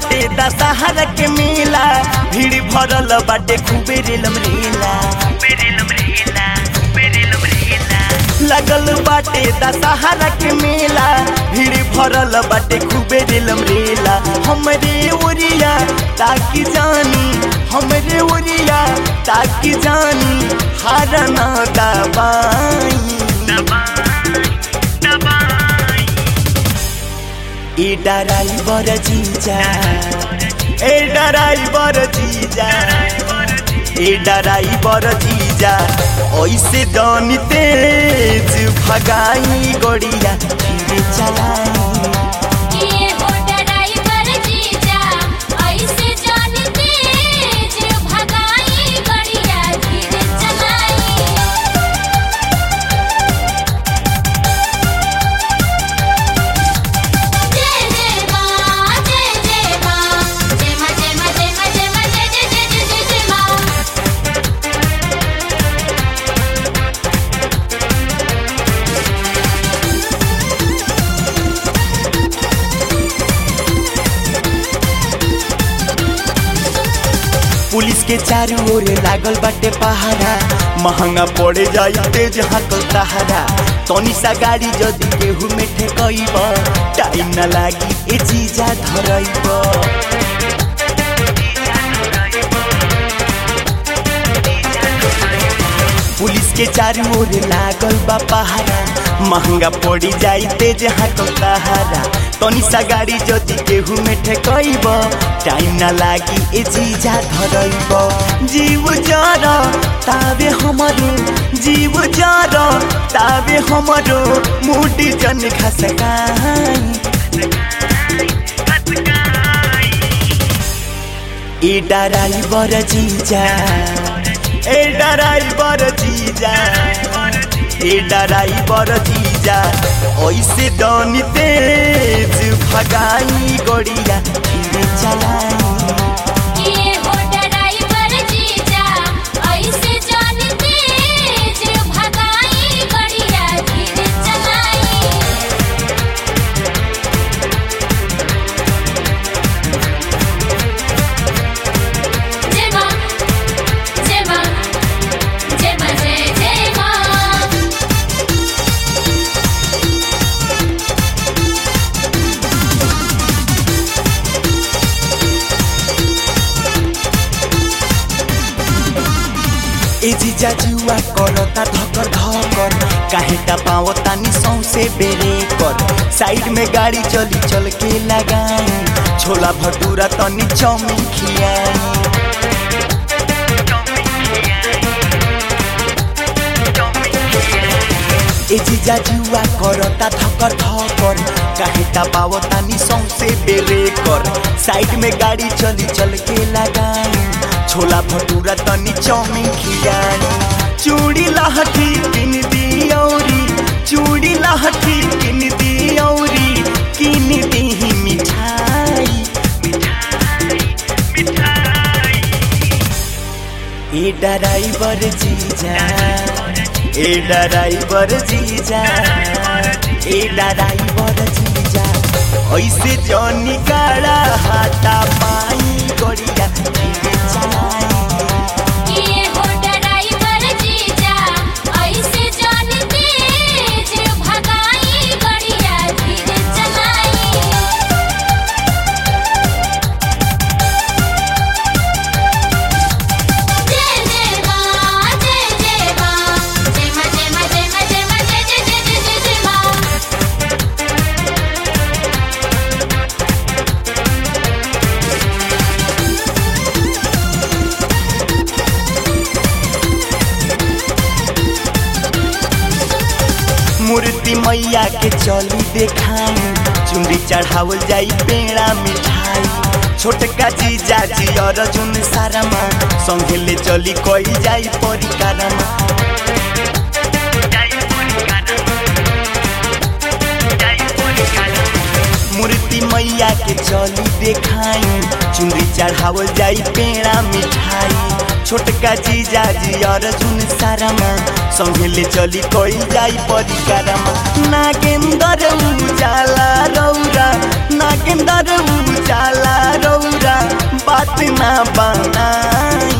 बाटे दशहरा के मेला भीड़ भरल बाटे खूबे रेलम रेला लगल बाटे दशहरा के मेला भीड़ भरल बाटे खूबे रेलम रेला हमरे ओरिया ताकि जानी हमरे ओरिया ताकि जानी हार ना दबाई ए डराइबर जीजा ए डराइबर जीजा ए डराइबर जीजा ऐसे दनी तेज भगाई गड़िया धीरे चलाई ये हो ड्राइवर जीजा ऐसे जान तेज भगाई गड़िया धीरे चलाई जय जय मां जय जय मां जय मां जय मां जय मां जय मां जय जय जय जय जय जय मां पुलिस के चारू ओर लागल बाटे पहारा महंगा पड़े जाई तेज हाकल तहारा तनी सा गाड़ी जदी केहू में ठेकइब टाइम ना लागी ए जीजा धरइब पुलिस के चारू ओर लागल बा पहारा महंगा पड़ी जाई तेज हाकल तहारा तनी सा गाड़ी जदी केहू में ठेकइब टाइम ना लागी ए जीजा धरइब जीव जर तावे हमरो जीव जर तावे हमरो मुडी जन खसकाई ए डराइबर जीजा ए डराइबर जीजा ए डराइबर जीजा ऐसे दनी तेज भगाई गड़िया धीरे चलाई ये हो ड्राइवर जीजा ऐसे जान तेज भगाई गड़िया धीरे चलाई जय मां जय मां जय मां जय जय मां ए जीजा जुआ करता धकर धकर काहे टा पावता नि सौसे बेरे कर साइड में गाड़ी चली चल के लगाई छोला भटूरा तनी चौमिन खियाई ए जीजा जुआ करता धकर धकर काहे टा पावता नि सौसे बेरे कर साइड में गाड़ी चली चल के लगाई छोला भटूरा तनी चौमिन खियाई चूड़ी लहठी किन दी औरी चूड़ी लहठी किन दी औरी किन दी मिठाई ए डराइबर जीजा ए डराइबर जीजा ए डराइबर जीजा ऐसे जनी गाड़ा हाथा पाई गड़िया धीरे चलाई ये हो ड्राइवर जीजा ऐसे जान तेज भगाई गड़िया धीरे चलाई जय जय मां जय जय मां जय मां जय मां जय मां जय मां जय जय जय जय जय जय मां मूर्ति मैया के चली देखाई चुंदी चढ़ावल जाई पेड़ा मिठाई छोटका जीजा जी अर्जुन सारामा संगे ले चली कई जाई परिकारमा मूर्ति मैया के चली देखाई चुंदी चढ़ावल जाई पेड़ा मिठाई छोटका जीजा जी अर्जुन सारामा संगे ले चली कई जाई परिकारमा नागेंदर उजाला रौरा नागेंदर उजाला रौरा बात ना बनाई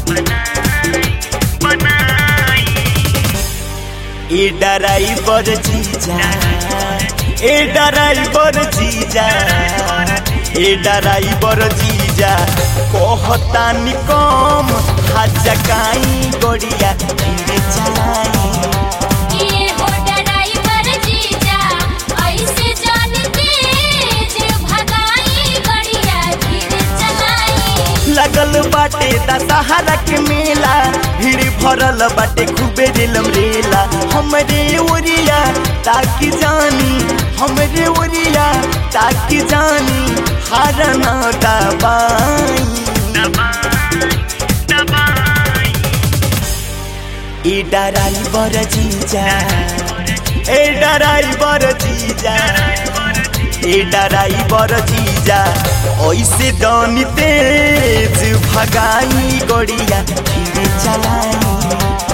ए डराइवर जीजा ए डराइवर जीजा ए डराइवर जीजा कहतानी कम हजकाई गड़िया धीरे चलाई ये हो ड्राइवर जीजा ऐसे जान तेज भगाई गड़िया धीरे चलाई लगल बाटे दशहरा के मेला भीड़ भरल बाटे खूबे दिलम रेला हमरे ओरिया ताकि जानी हमरे ओरिया ताकि जानी हार न दबाई ए डराइवर जीजा ए डराइवर जीजा ए डराइवर जीजा ऐसे दनी तेज भगाई गड़िया धीरे चलाई